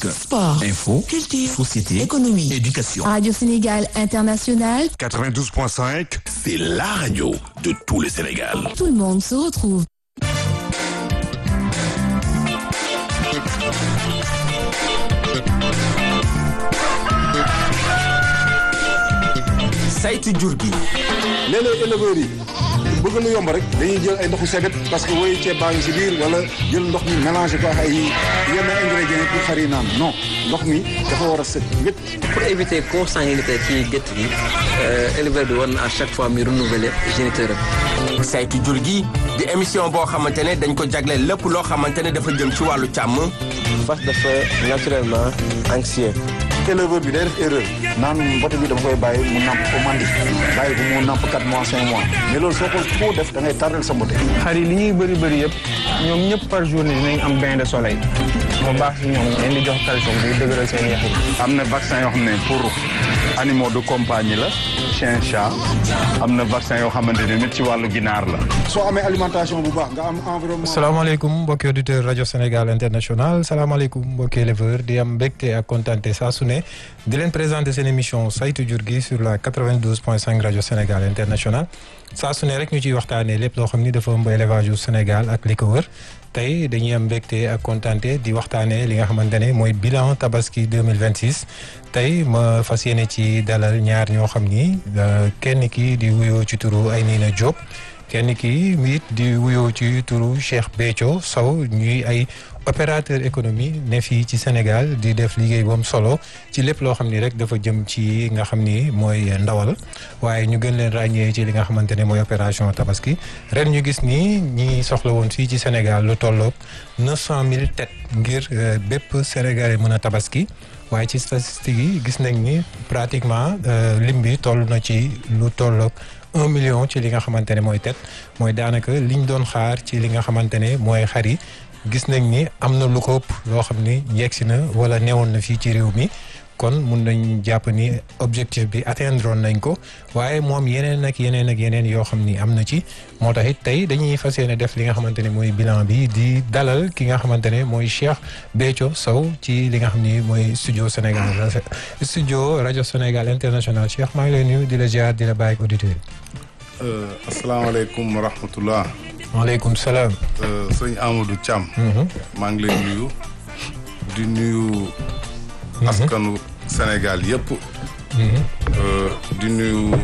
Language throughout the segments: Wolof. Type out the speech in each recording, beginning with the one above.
musique, sport, info, culture, société, économie, éducation. Radio Sénégal International, 92.5, C'est la radio de tout le Sénégal. tout le monde se retrouve. saytu jur gi léeg-léeg éleveurs yi bëgg lu yomb rek dañuy jël ay ndoxu sebet parce que woyu ceeb baa ngi si biir wala jël ndox mi mélangé ko ak ay yenn ingrédients pour xar yi naan non ndox mi dafa war a set wét pour éviter consanguinité ci gétt gi éleveur bi war na à chaque fois muy renouveler géniteur am saytu jur gi di émission boo xamante ne dañ ko jagleel lépp loo xamante ne dafa jëm ci wàllu càmm fas dafa naturellement anxieux éleveur bi day def erreur naan mbote bi dama koy bàyyi mu namp ko mandi bàyyi ko mu namp 4 mois 5 mois mais loolu soo ko foo def da ngay tardel sa mbote xar yi li ñuy bëri bëri yëpp ñoom ñëpp par journée dinañ am bain de soleil moo baax si ñoom leen di jox calcium buy dëgëral seen yax yi am na vaccin yoo xam ne pour animaux de compagnie la chien chat am na vaccin yoo xamante ne nit ci wàllu ginaar la soo amee alimentation bu baax nga am environnement salaamaaleykum mbokki auditeur rajo Sénégal international salaamaaleykum mbokki éleveur di am mbégte ak kontaante saa su ne di leen présenter seen émission saytu jur gi sur la 92.5 rajo Sénégal international saa su ne rek ñu ciy waxtaanee lépp loo xam ni dafa ëmb élevage yu Sénégal ak li ko wër tey dañuy am mbégte ak kontaante di waxtaanee li nga xamante ne mooy bilan tabaski 2026 tey ma fas yéene ci dalal ñaar ñoo xam ni kenn ki di wuyoo ci turu Aynina Diop kenn ki it di wuyoo ci turu Cheikh Béthio Sow ñuy ay opérateur économie ne fii ci Sénégal di def liggéey boom solo ci lépp loo xam ni rek dafa jëm ci nga xam ni mooy ndawal waaye ñu gën leen ràññee ci li nga xamante ne mooy opération tabaski ren ñu gis ni ñi soxla woon fii ci Sénégal lu tolloog neuf cent mille têtes ngir bépp Sénégalais mën a tabaski waaye ci statistiques yi gis nañ ni pratiquement lim bi toll na ci lu tolloog un million ci li nga xamante ne mooy tet mooy daanaka liñ doon xaar ci li nga xamante ne mooy xar yi gis nañ ni am na lu ko ëpp loo xam ni yegsi na wala newoon na fii ci réew mi kon mun nañ jàpp ni objectif bi atteindre nañ ko waaye moom yeneen ak yeneen ak yeneen yoo xam ni am na ci moo tax it tey dañuy fas yéene def li nga xamante ne mooy bilan bi di dalal ki nga xamante ne mooy Cheikh Béthio Sow ci li nga xam ni mooy studio Sénégal studio rajo Sénégal international Cheikh maa ngi lay nuyu di la ziar di la bàyyi ak auditeurs yi. asalaamaaleykum wa rahmatullah. waaleykum salaam. sëñ Amadou Thiam. maa ngi lay nuyu. di nuyu. askanu Sénégal yëpp. di nuyu.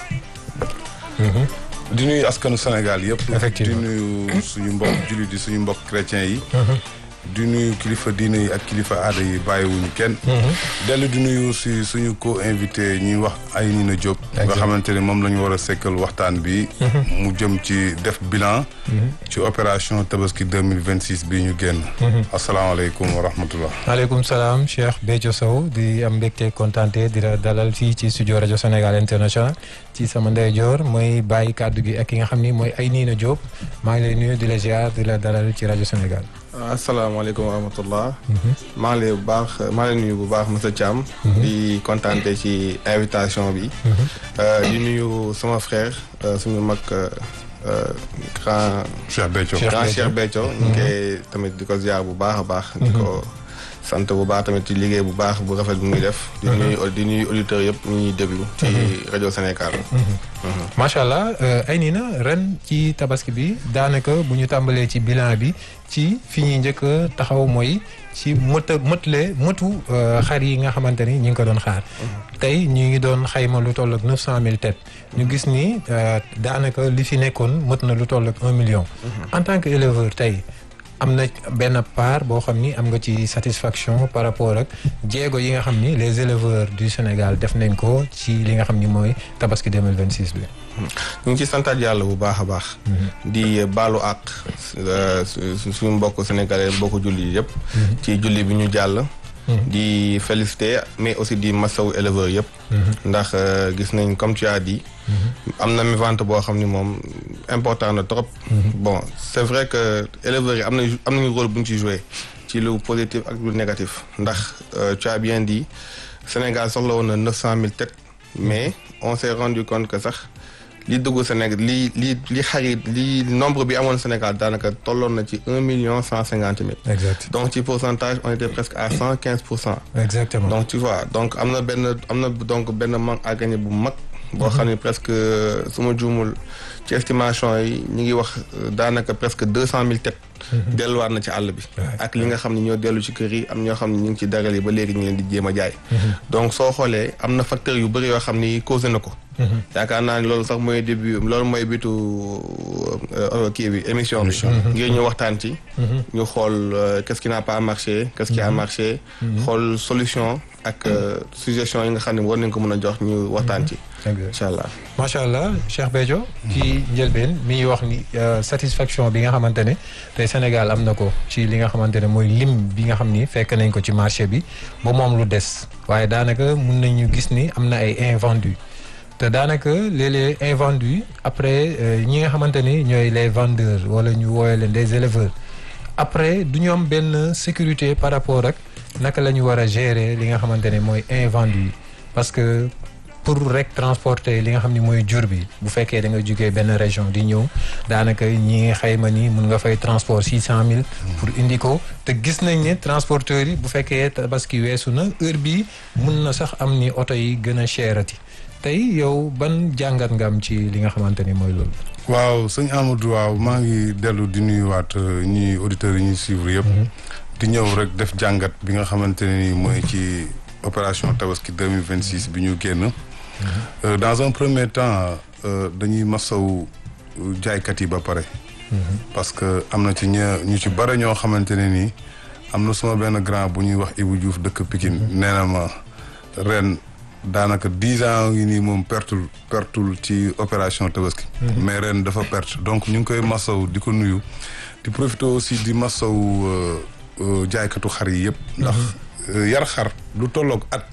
di nuyu askanu Sénégal yëpp. effectivement di nuyu suñu mbokk jullit yi suñu mbokk chrétien yi. di nuyu kilifa diine yi ak kilifa aada yi bàyyiwuñu kenn. dellu di nuyu si suñu co invité ñuy wax Aynina Diop. nga xamante ne moom la ñu war a sekkal waxtaan bi. mu jëm ci def bilan. ci opération tabaski deux mille vingt six bii ñu génn. asalaamaaleykum wa rahmatullah. maaleykum salaam Cheikh Béthio Sow di am mbégte kontaante di la dalal fii ci studio rajo Sénégal international ci sama ndeyjoor mooy bàyyi kàddu gi ak ki nga xam ni mooy Aynina Diop maa ngi lay nuyu di la ziar di la dalal ci rajo Sénégal. asalaamaaleykum wa rahmatullah maa ngi lay bu baax maa ngi lay nuyu bu baax monsieur Thiam di kontaante ci invitation bi di nuyu sama frère suñu mag grand Cheikh Béthio grand Cheikh Béthio ñu ngi koy tamit di ko ziar bu baax a baax di ko sant bu baax tamit ci liggéey bu baax bu rafet bu muy def di nuyu di nuyu auditeurs yëpp ñu ñuy déglu ci rajo Sénégal macha allah Aynina ren ci tabaski bi daanaka bu ñu tàmbalee ci bilan bi ci fi ñuy njëkk a taxaw mooy ci mëta mëtle mëtu xar yi nga xamante ni ñu ngi ko doon xaar tey ñu ngi doon xayma lu toll ak neuf cent mille têtes ñu gis ni daanaka li fi nekkoon mët na lu toll ak un million en tant que éleveur tey am na benn part boo xam ni am nga ci satisfaction par rapport ak jéego yi nga xam ni les éleveurs du Sénégal def nañ ko ci li nga xam ni mooy tabaski 2026 bi. ñu ngi ci santaat yàlla bu baax a baax. di baalu àq suñu mbokk sénégalais mbokk julli yëpp. ci julli bi ñu jàll. di féliciter mais aussi di masawu éleveurs yëpp. ndax gis nañ comme tu as dit. am na mi vente boo xam ni moom important na trop. bon c'est vrai que éleveurs yi am nañu am nañu rôle bu ñu ci joué ci lu positif ak lu négatif ndax tu as bien dit Sénégal soxla woon na neuf cent mille têtes mais on s'est rendu compte que sax li dugg Sénégal li li li xarit li nombre bi amoon Sénégal daanaka tolloon na ci un million cent cinquante mille. exact donc ci pourcentage on était presque à cent quinze pour cent. exactement donc tu vois donc am na benn am na donc benn manque à gagner bu mag. boo xam ne presque su ma juumul ci estimation yi ñu ngi wax daanaka presque deux cent mille têtes. delluwaat na ci àll bi. ak li nga xam ne ñoo dellu ci kër yi am ñoo xam ne ñu ngi ci daral yi ba léegi ñu leen di jéem a jaay. donc soo xoolee am na facteurs yu bëri yoo xam ni causé na ko. yaakaar naa ni loolu sax mooy début loolu mooy bitu kii bi émission bi. ngir ñu waxtaan ci. ñu xool qu'est-ce qui n'a pas marché qu'est-ce qui a marché. xool solution ak suggestion yi nga xam ne war nañ ko mën a jox ñu waxtaan ci. incha allah macha allah Cheikh Béthio ci njëlbeen mi ngi wax ni satisfaction bi nga xamante ne tey Sénégal am na ko ci li nga xamante ne mooy lim bi nga xam ni fekk nañ ko ci marché bi ba moom lu des waaye daanaka mun nañu gis ni am na ay invendus te daanaka léeg-léeg invendus après ñi nga xamante ni ñooy les vendeurs wala ñu wooye leen des éleveurs après du ñu am benn sécurité par rapport ak naka la ñu war a gérer li nga xamante ne mooy invendus parce que pour rek transporter li nga xam ni mooy jur bi bu fekkee da nga jógee benn région di ñëw daanaka ñi xayma ni mun nga fay transport six cent mille pour indi ko te gis nañ ne transporteurs yi bu fekkee tabaski weesu na heure bi mun na sax am ni oto yi gën a cherati tey yow ban jàngat nga am ci li nga xamante ni mooy loolu waaw sëñ Amadou waaw maa ngi dellu di nuyuwaat ñi auditeurs yi ñuy suivre yëpp di ñëw rek def jàngat bi nga xamante ne ni mooy ci opération tabaski 2026 bi ñu génn dans un premier temps dañuy masaw jaaykat yi ba pare parce que am na ci ña ñu ci bare ñoo xamante ne nii am na suma benn grand bu ñuy wax Ibou Diouf dëkk Pikine nee na ma ren daanaka dix ans ngi nii moom pertul pertul ci opération tabaski mais ren dafa perte donc ñu ngi koy masaw di ko nuyu di profiter aussi di masaw jaaykatu xar yi yëpp ndax yar xar lu tolloog at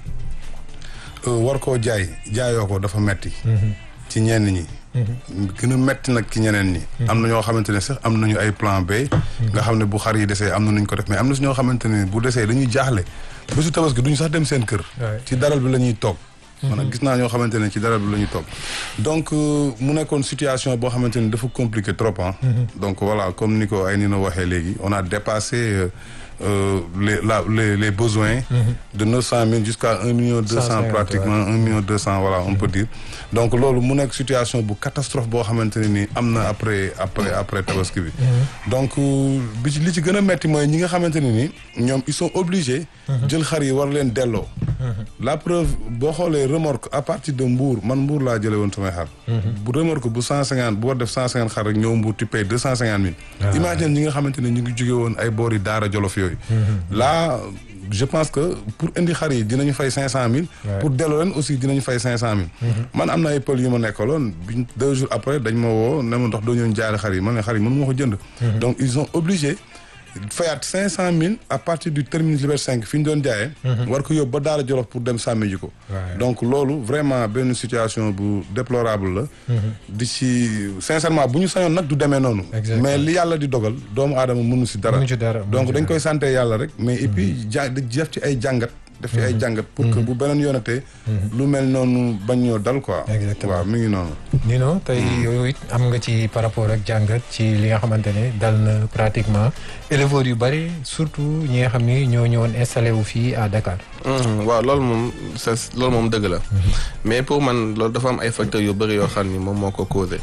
war koo jaay jaayoo ko dafa metti ci ñenn ñi gën a metti nag ci ñeneen ñi am na ñoo xamante ne sax am nañu ay plan B nga xam ne bu xar yi desee am na nuñ ko def mais am na si ñoo xamante ne bu desee dañuy jaaxle bésu tabaski duñu sax dem seen kër ci daral bi la ñuy toog man nag gis naa ñoo xamante ne ci daral bi la ñuy toog donc mu nekkoon situation boo xamante ne dafa compliqué trop ah donc voilà comme ni ko ay ni na waxee léegi on a dépassé Euh, les, la, les, les besoins mm -hmm. de 900 000 jusqu'à 1 million 200 pratiquement ouais. 1 million 200 voilà on mm -hmm. peut dire donc loolu mu nekk situation bu catastrophe boo xamante ne ni am na après après après tabaski bi donc bi ci li ci gën a metti mooy ñi nga xamante ne ni ñoom ils sont obligés jël xar yi war leen delloo la preuve boo xoolee remorque à partir de Mbour man Mbour laa jëlee woon samay xar bu remorque bu 150 bu war def 150 xar rek ñëw Mbour tu payes 250 mille imagine ñi nga xamante ne ñu ngi jóge woon ay boori Daara Jolof yooyu là je pense que pour indi xar yi dinañu fay cinq cent mille pour delloo leen aussi dinañu fay cinq cent mille man am na ay pël yu ma nekkaloon biñ deux jours après dañ ma woo ne ma ndox doo ñoon jaari xar yi man ne xar yi mën moo ko jënd donc ils sont obligés fayaat cinq cent mille à partir du terminus Liberté 5 fi ñu doon jaayee war ko yóbbu ba Daara Jolof pour dem sàmmi ji ko donc loolu vraiment benn situation bu déplorable la di ci sincèrement bu ñu sañoon nag du demee noonu mais li yàlla di dogal doomu aadama mënu si dara donc dañ koy santé yàlla rek mais et puis ja def ci ay jàngat def ci ay jàngat pour que bu beneen yoonatee lu mel noonu bañ ñoo dal quoi waaw mi ngi noonu nii non tey yooyu it am nga ci par rapport ak jàngat ci li nga xamante ne dal na pratiquement éleveurs yu bari surtout ñi nga xam ni ñoo ñëwoon installé wu fii à Dakar waaw loolu moom c'est loolu moom dëgg la mais pour man loolu dafa am ay facteurs yu bari yoo xam ni moom moo ko causé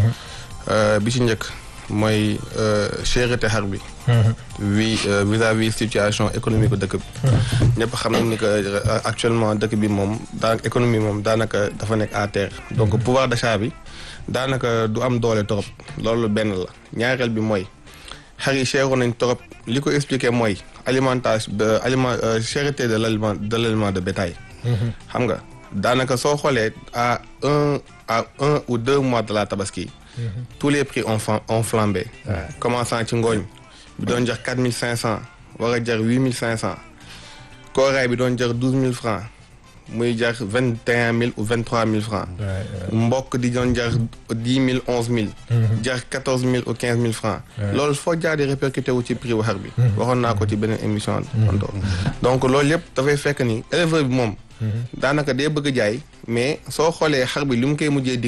bi ci njëkk mooy cherté xar bi wi vis-à-vis situation économique bu dëkk bi ñëpp xam nañ ni que actuellement dëkk bi moom daa économie moom daanaka dafa nekk à terre donc pouvoir d'achat bi daanaka du am doole trop loolu benn la ñaareel bi mooy xar yi cheroon nañ trop li ko expliqué mooy alimentation aliment cherté de l'aliment de l'aliment de bétail xam nga daanaka soo xoolee à un à un ou deux mois de la tabaski tous les prix ont ont flambé commençant ci ngooñ bi doon jar quatre mille cinq cent war a jar huit mille cinq cent kooraay bi doon jar douze mille francs muy jar vingt et un mille ou vingt trois mille francs mbokk di doon jar dix mille onze mille jar quatorze mille ou quinze mille francs loolu foo jaar di répercuté wu ci prix wu xar bi waxoon naa ko ci beneen émission onto donc loolu yëpp dafay fekk ni éleveur bi moom daanaka day bëgg jaay mais soo xoolee xar bi li mu koy mujjee dikkee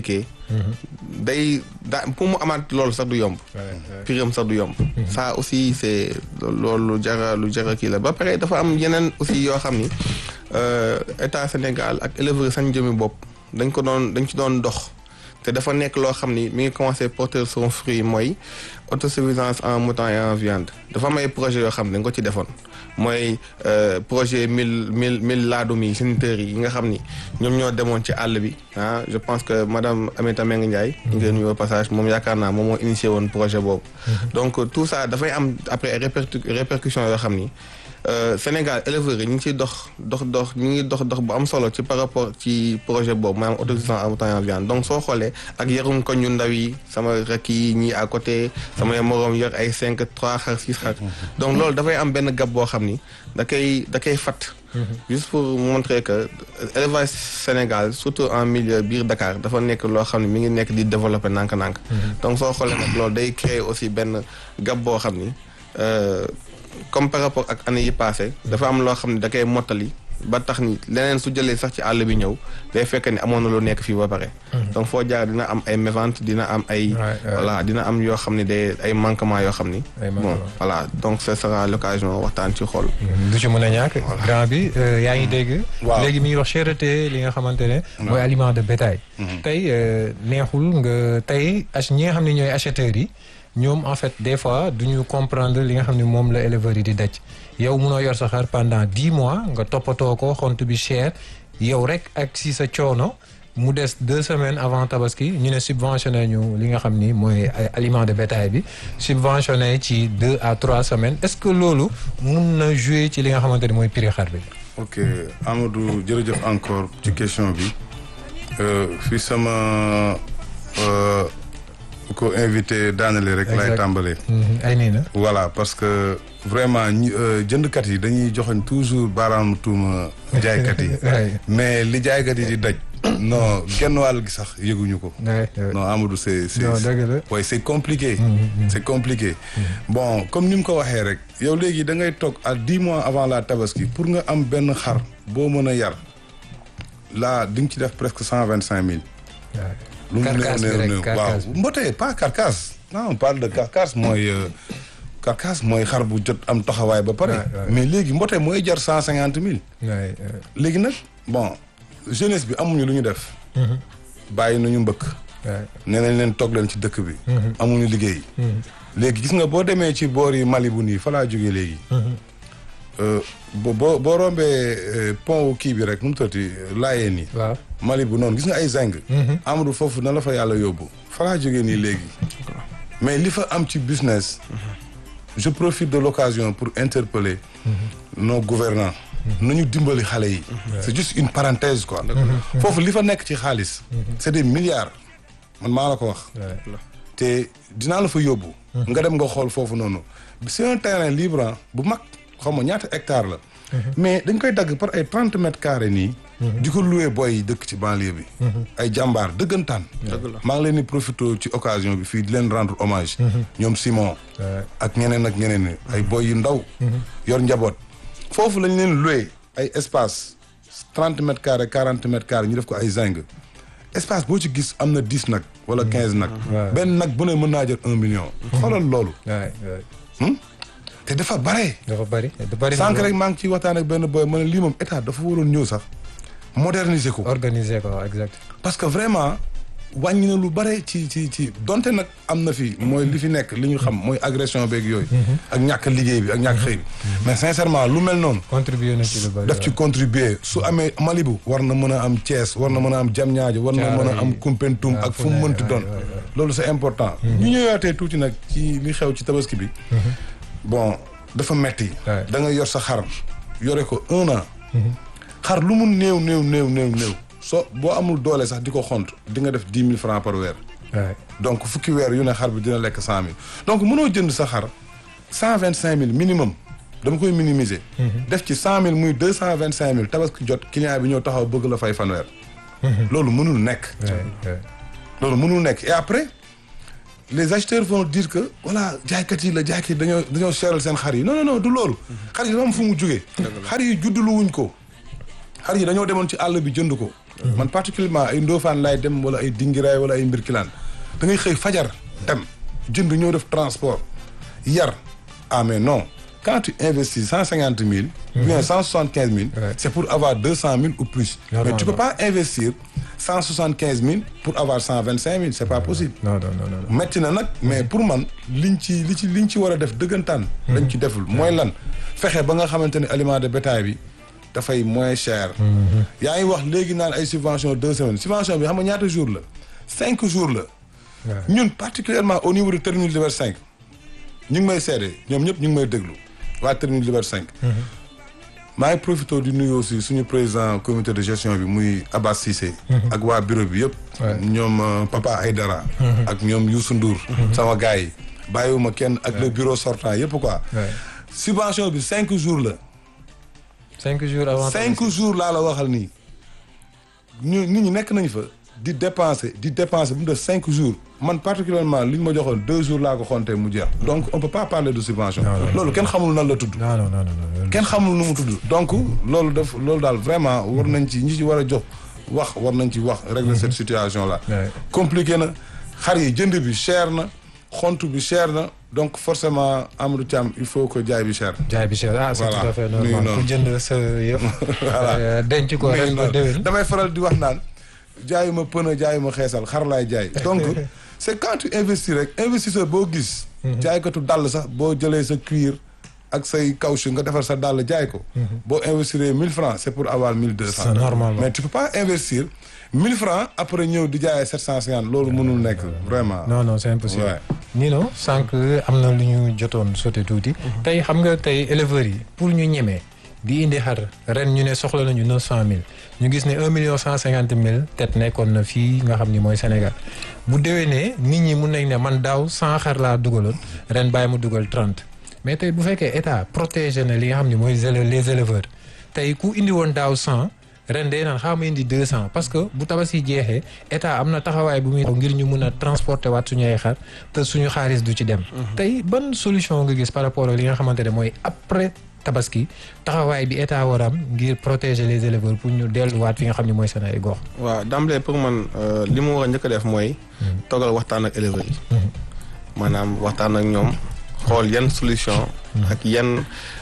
day daa pour mu amaat loolu sax du yomb piram sax du yomb ça aussi c'est loolu lu jara lu jara kii la ba pare dafa am yeneen aussi yoo xam ni euh, état Sénégal ak éleveur sañ jëmi bopp dañ ko doon dañ ci doon dox te dafa nekk loo xam ni mi ngi commencé porter son fruit mooy autosuffisance en mouton et en viande dafa am ay projets yoo xam ne dañ ko ci defoon mooy euh, projet mille mille mille laadum yi géniteurs yi nga xam ni ñoom ñoo demoon ci àll bi ah je pense que madame Aminata Mbengue Ndiaye ñu ngi nuyu au passage moom yaakaar naa moom moo initié woon projet boobu donc tout ça dafay am après ay répercu répercussions yoo xam ni Euh, Sénégal éleveurs yi ñu ngi ciy dox dox dox ñu ngi dox dox bu am solo ci par rapport ci projet boobu maanaam autosuffisance en mouton et en viande donc soo xoolee ak yarum ko ñu ndaw yi sama rek yi ñii à côté sama moroom yor ay cinq trois xar six xar donc loolu dafay am benn gab boo xam ni da koy da koy fat juste pour montrer que élevage Sénégal surtout en milieu biir Dakar dafa nekk loo xam ne mi ngi nekk di développer nànk-nànk donc soo xoolee nag loolu day créer aussi benn gab boo xam ni euh, comme par rapport ak année yi passé dafa am loo xam ne da koy mottali ba tax ni leneen su jëlee sax ci àll bi ñëw day fekk ni amoon na lu nekk fii ba pare donc foo jaar dina am ay mévente dina am ay voilà dina am yoo xam ne day ay manquement yoo xam ni bon voilà donc ce sera l'occasion waxtaan ci xool du ci mën a ñàkk grand bi euh, yaa ngi dégg Waaw. léegi mi ngi wax cherté li nga xamante ne mooy aliment de bétail tey euh, neexul nga tey ach ñi nga xam ne ñooy acheteurs yi ñoom en fait des fois du ñu comprendre li nga xam ne moom la éleveurs yi di daj yow munoo yor sa xar pendant dix mois nga toppatoo ko xont bi cher yow rek ak si sa coono mu des deux semaines avant tabaski ñu ne subventionné ñu li nga xam ni mooy ay aliment de bétail bi subventionné ci deux à trois semaines est-ce que loolu mun na jouer ci li nga xamante ni mooy prix xar bi. ok Amadou jërëjëf encore ci question bi Euh, fi sama euh, ko invité daanale rek lay Exact. tàmbalee ay nii na. voilà parce que vraiment ñi euh, jëndkat yi dañuy joxoñ toujours baaraam tuuma jaaykat yi Ouais. mais li jaaykat yi di daj non genn wàll gi sax yëguñu ko Ouais, ouais. non Amadou c'est c'est Non, dëgg la. ouais, c'est compliqué c'est compliqué bon comme ni mu ko waxee rek yow léegi da ngay toog à dix mois avant la tabaski pour nga am benn xar boo mën a yar là di nga ci def presque cent vingt cinq mille lu mu néew Carcasse bi néew rek, néew waaw carcasse bi. mbotee pas carcasse non on parle de carcasse mooy euh, carcasse mooy xar bu jot am taxawaay ba pare Ouais, ouais. mais léegi mbotee mooy jar cent cinquante mille Ouais, ouais. léegi nag bon jeunesse bi amuñu lu ñu def bàyyi nañu mbëkk Ouais. nee nañ leen toog leen ci dëkk bi amuñu liggéey léegi gis nga boo demee ci boor yi Mali bu nii fa laa jógee léegi Euh, bo boo boo rombee euh, pont wu kii bi rek nu mu tëddee laayee nii waaw. Mali bu noonu gis nga ay zeng Amadou foofu na la fa yàlla yóbbu fa laa jógee nii léegi mais li fa am ci business je profite de l'occasion pour interpeller nos gouvernants nañu dimbali xale yi c'est juste une parenthèse quoi foofu li fa nekk ci xaalis c'est des milliards man maa la ko wax te dinaa la fa yóbbu nga dem nga xool foofu noonu c'est un terrain libre ah, bu mag xaw ma ñaata hectare la mais dañ koy dagg par ay trente mètres carrés nii di ko louer boy yi dëkk ci banlieue bi ay jàmbaar dëggantaan maa ngi leen di profité ci occasion bi fii di leen rendre hommage ñoom Simon ak ñeneen ak ñeneen ni ay boy yu ndaw yor njaboot foofu lañ leen louer ay espace trente mètres carrés quarante mètres carrés ñu def ko ay zinc espace boo ci gis am na dix nag wala quinze nag benn nag bu ne mën naa jël un million xoolal loolu Ouais, ouais. te dafa bare dafa bari dafa bari. sànq rek maa ngi ciy waxtaan ak benn boy ma ne lii moom état dafa waroon ñëw sax moderniser ko organiser ko exact. parce que vraiment wàññi na lu bare ci ci ci donte nag am na fi mooy li fi nekk li ñu xam mooy agression beeg yooyu ak ñàkk liggéey bi ak ñàkk xëy bi mais sincèrement lu mel noonu contribuer na ci lu bari. daf ci contribuer su amee Malibu war na mën a am Thiès war na mën a am Diamniadio war na mën a am Koumpentoum ak fu mu mënti doon loolu c'est important ñu ñëwaatee tuuti nag ci li xew ci tabaski bi bon dafa metti Ouais. da nga yor sa xar yore ko un an xar lu mu néew néew néew néew néew soo boo amul doole sax di ko xont di nga def dix mille francs par weer Ouais. donc fukki weer yu ne xar bi dina lekk cent mille donc mënoo jënd sa xar cent vingt cinq mille minimum dama koy minimiser def ci cent mille muy deux cent vingt cinq mille tabaski jot client bi ñëw taxaw bëgg la fay fanweer loolu mënul nekk Ouais, ouais. loolu mënul nekk et après les acheteurs vont dire que voilà jaaykat yi la jaaykat yi dañoo dañoo seeral seen xar yi non non non du loolu xar yi dafa am fu mu jógee xar yi juddulu wuñ ko xar yi dañoo demoon ci àll bi jënd ko man particulièrement ay Ndofane laay dem wala ay Dingiraay wala ay Mbirkilaan da ngay xëy fajar dem jënd ñëw def transport yar ah mais non quand tu investis cent cinquante mille ou bien cent soixante quinze mille c'est pour avoir deux cent mille ou plus mais tu peux pas investir cent soixante quinze mille pour avoir cent vingt cinq mille c'est pas possible non non non non. metti na nag mais pour man liñ ci li ci liñ ci war a def dëggantaan dañ ci deful mooy lan fexe ba nga xamante ne aliment de bétail bi dafay moins cher yaa ngi wax léegi naan ay subvention deux semaines subvention bi xam nga ñaata jours la cinq jours la ñun particulièrement au niveau de terminal Liberté 5 ñu ngi may seede ñoom ñëpp ñu ngi may déglu waa terminal Liberté 5 maa ngi profité di nuyu aussi suñu président comité de gestion bi muy Abbas Cissé ak waa bureau bi yëpp ñoom euh, Papa Aydara ak ñoom Youssou Ndour sama gars yi bàyyiwuma kenn ak le bureau sortant yëpp quoi subvention bi cinq jours la cinq jours avant. cinq jours laa la waxal nii ñu nit ñi nekk nañ fa di dépenser di dépenser bu mu def cinq jours man particulièrement li ñu ma joxoon deux jours laa ko xontee mu jeex donc on peut pas parler de subvention loolu kenn xamul nan la tudd non non non non. kenn xamul nu mu tudd donc loolu daf loolu daal vraiment war nañ ci ñi ci war a jox wax war nañ ci wax régler cette situation là Ouais. compliqué na xar yi jënd bi cher na xont bi cher na donc forcément Amadou Thiam il faut que jaay bi cher jaay bi cher ah c'est Voilà. tout à fait Nuyu normal noonu. ku jënd sa yëf. Voilà. euh, denc ko mais ren ba non, déwén. damay faral di wax naan jaayuma pën a jaayuma xeesal xar laay jaay donc c'est quand tu investis rek investisseur boo gis jaaykatu dàll sax boo jëlee sa cuir ak say caoutchouc nga defar sa dàll jaay ko boo investir mille francs c'est pour avoir mille deux cents C'est normalement. mais tu peux pas investir mille francs après ñëw di jaayee sept cent cinquante loolu mënul nekk vraiment non non c'est impossible. Ouais. Nino sànq am na lu ñu jotoon sauté tuuti. tey xam nga tey éleveurs yi pour ñu ñemee di indi xar ren ñu ne soxla nañu neuf cent mille ñu gis ne un million cent cinquante mille tet nekkoon na fii nga xam ni mooy Sénégal bu déwénee nit ñi mun nañ ne man daaw cent xar laa dugaloon ren bàyyi mu dugal trente mais tey bu fekkee état protégé na li nga xam ni mooy zèle- les éleveurs tey ku indi woon daaw cent ren day naan xaama indi deux cent parce que bu tabaski jeexee état am na taxawaay bu muy ngir ñu mun a transporter waat suñu ay xar te suñu xaalis du ci dem tey ban solution nga gis par rapport ak li nga xamante ne mooy après tabaski taxawaay bi état war a am ngir protéger les éleveurs pour ñu delluwaat fi nga xam ne mooy seen ay gox waaw d'emblée pour man euh, li mu war a njëkk a def mooy toogal waxtaan ak éleveurs yi maanaam waxtaan ak ñoom xool yan solution ak yan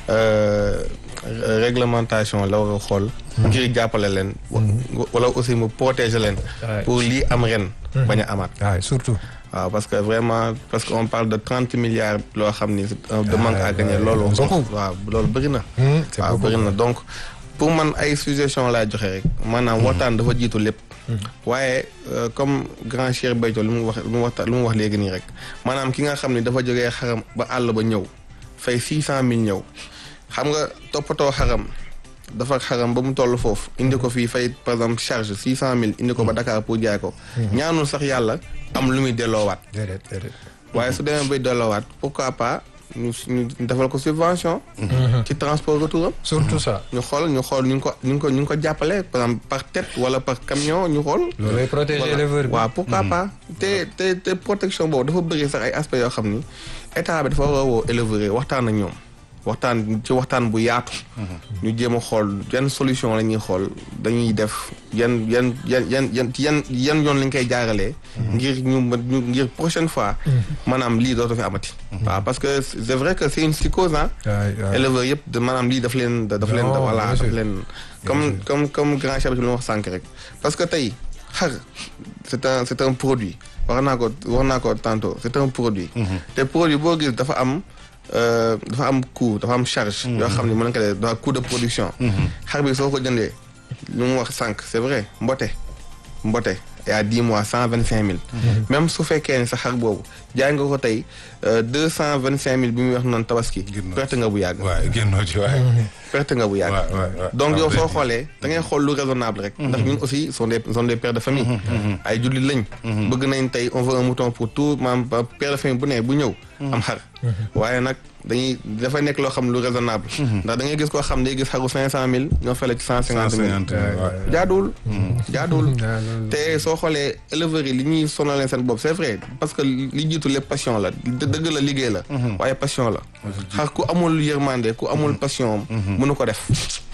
euh, réglementation la war a xool ngir jàppale leen wa- wala aussi mu protéger leen Ouais. pour lii am ren bañ a amaat waaw surtout waaw parce que vraiment parce que on parle de trente milliards loo xam ni euh, de manque à gagner ouais, loolu beaucoup. waaw loolu bëri na Hmm, c'est waaw beaucoup. bëri na donc pour man ay suggestion laay joxe rek maanaam waxtaan dafa jiitu lépp waaye euh, comme grand Cheikh Béthio lu mu wax lu mu waxta lu mu wax léegi nii rek maanaam ki nga xam ne dafa jógee xaram ba àll ba ñëw fay six cent mille ñëw xam nga toppatoo xaram dafa xaram ba mu toll foofu indi ko fii fay par exemple charge six cent mille indi ko ba Dakar pour jaay ko ñaanul sax yàlla am lu muy delloowaat déedéet déedéet waaye su demee bay delloowaat pourquoi pas ñu ñu defal ko subvention ci transport retour am surtout ça ñu xool ñu xool ñu ngi ko ñu ngi ko ñu ngi ko jàppale par exemple par tête wala par camion ñu xool. loolay protéger éleveur bi waaw pourquoi pas te te te protection boobu dafa bëri sax ay aspects yoo xam ni état bi dafa war a woo éleveurs yi waxtaan ak ñoom waxtaan ci waxtaan bu yaatu. ñu jéem a xool yan solution la ñuy xool dañuy def yan yan yan yan yan yan yan yoon lañ koy jaaralee. ngir ñu mën ñu ngir prochaine fois. maanaam lii dootu fi amati. waaw parce que c'est vrai que c'est une psychose ah. éleveurs yëpp de maanaam lii daf leen daf leen Non, voilà bien sûr. daf leen comme comme comme grand chef bi lu ma wax sànq rek parce que tey xar c'est un c'est un produit wax naa ko wax naa ko tantôt c'est un produit te produit boo gis dafa am euh, dafa am coût dafa am charge yoo xam ne mën nañ ko def dafa coût de production xar bi soo ko jëndee lu mu wax sànq c'est vrai mbote mbote et à dix mois cent vingt cinq mille même su fekkee ne sa xar boobu jaay nga ko tey deux cent vingt cinq mille bi muy wax noonu tabaski perte nga bu yàgg waaye génnoo ci waaye. perte nga bu yàgg Ouais, ouais, ouais. donc yow Ah, soo oui. xoolee da ngay xool lu raisonnable rek ndax ñun aussi sont des sont des pères de famille ay jullit lañ bëgg nañ tey on veut un mouton pour tout maanaam ba père de famille bu ne bu ñëw am xar waaye nag dañuy dafay nekk loo xam lu raisonnable ndax da ngay gis koo xam day gis xaru cinq cent mille ñoo fele ci cent cinquante mille 150 waaw. jaaduwul jaaduwul Ah, loolu- te soo xoolee éleveurs yi li ñuy sonalee seen bopp c'est vrai parce que li jiitu lépp passion la dë- dëgg la liggéey la waaye passion la xar ku amul yërmande ku amul passion mënu ko def